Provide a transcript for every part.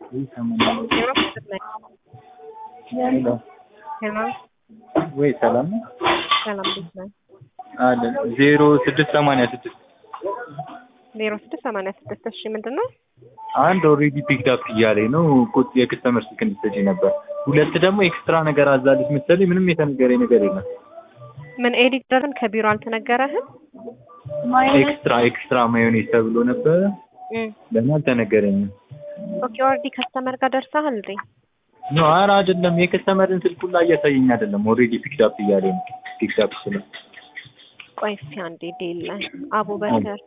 ሄሎ ወይ ሰላም ነው ሰላም እንዴት ነህ? አለን ዜሮ ስድስት ሰማንያ ስድስት ዜሮ ስድስት ሰማንያ ስድስት እሺ ምንድን ነው? አንድ ኦልሬዲ ፒክድ አፕ እያለኝ ነው ቁጥ የከስተመር ስልክ እንድትሰጪ ነበር። ሁለት ደግሞ ኤክስትራ ነገር አዛለች መሰለኝ ምንም የተነገረኝ ነገር የለም። ምን ኤዲተርን ከቢሮ አልተነገረህም? ኤክስትራ ኤክስትራ ማዮኔዝ ተብሎ ነበረ እም፣ ለምን አልተነገረኝም? ኦኬ ኦልሬዲ ከስተመር ጋር ደርሰሃል እንዴ? ኖ ኧረ አይደለም የከስተመርን ስልክ ሁላ እያሳየኝ አይደለም። ኦልሬዲ ፒክድ አፕ እያለኝ ነው ፒክድ አፕ ስለ ቆይ እስኪ አንዴ ዴል አቡበከር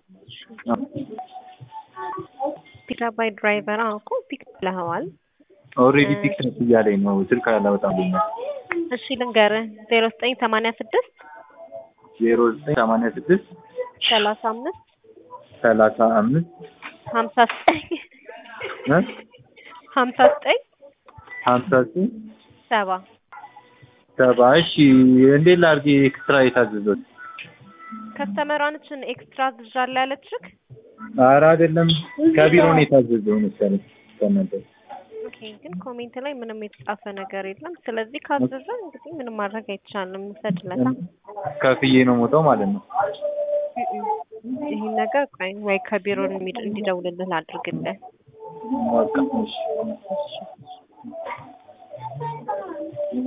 ፒክ አፕ ባይ ድራይቨር አዎ እኮ ፒክ ብለኸዋል። ኦልሬዲ ፒክድ አፕ እያለኝ ነው ስልክ አላወጣልኝም። እሺ ልንገርህ ዜሮ ዘጠኝ ሰማንያ ስድስት ዜሮ ዘጠኝ ሰማንያ ስድስት ሰላሳ አምስት ሰላሳ አምስት ሀምሳ ዘጠኝ እ ሀምሳ ዘጠኝ ሀምሳ ዘጠኝ ሰባ ሰባ እሺ እንዴት ላድርግ ኤክስትራ የታዘዘው? ከስተመሯንችን ኤክስትራ ዝዣለሁ ያለችክ ኧረ አይደለም ከቢሮ ነው የታዘዘው መሰለኝ ከእናንተ ኦኬ ግን ኮሜንት ላይ ምንም የተጻፈ ነገር የለም። ስለዚህ ካዘዘ እንግዲህ ምንም ማድረግ አይቻልም። እንሰድለታ ከፍዬ ነው ሞተው ማለት ነው። ይህን ነገር ቆይ ወይ ከቢሮ እንዲደውልልህ ላድርግልህ። በቃ እሺ እሺ